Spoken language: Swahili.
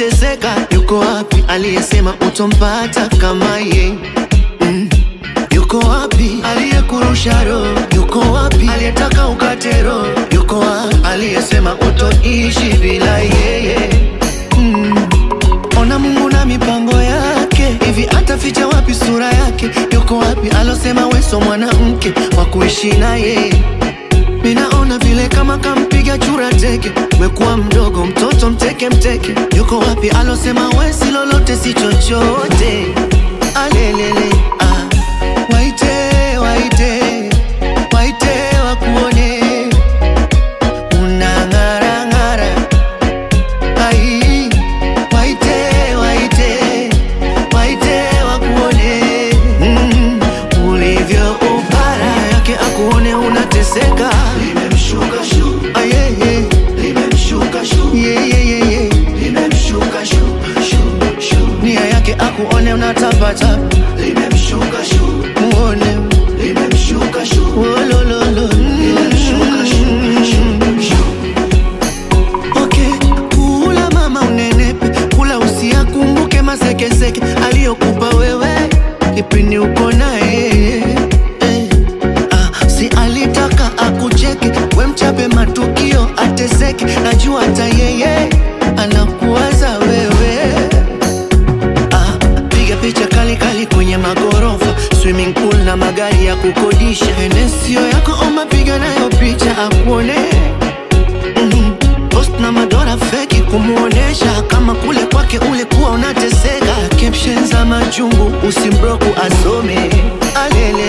unateseka, yuko wapi aliyesema utompata kama ye? Mm. Yuko wapi aliyekurusha roho? Yuko wapi aliyetaka ukate roho? Yuko wapi aliyesema utoishi bila yeye? Mm. Ona Mungu na mipango yake, hivi ataficha wapi sura yake? Yuko wapi alosema weso mwanamke wa kuishi naye? Minaona vile kama kampiga chura teke, umekuwa mdogo mtoto mteke mteke. Yuko wapi alosema wesi lolote si chochote? Alelele ah. Waite waite waite wakuone unang'ara ng'ara ai waite waite waite wakuone mm, ulivyo upara yake akuone unateseka limemshuka shu ayeye limemshuka shu yeyeyeye limemshuka shu shu shu nia yake akuone unatapata limemshuka shu muone limemshuka shu wolololo limemshuka shu shu shu Okay, kula mama unenepe, kula usiakumbuke masekeseke aliyokupa wewe kipindi uko naye eh. Ah, si alitaka akucheke, we mchape matukio ateseke, najua hata yeye anakuwaza wewe Ah, piga picha kali kali kwenye magorofa swimming pool na magari ya kukodisha enesio yako omba piga nayo picha akuone Mhm. post na madora feki kumuonesha kama kule kwake ulikuwa unateseka caption za majungu usimbroku asome alele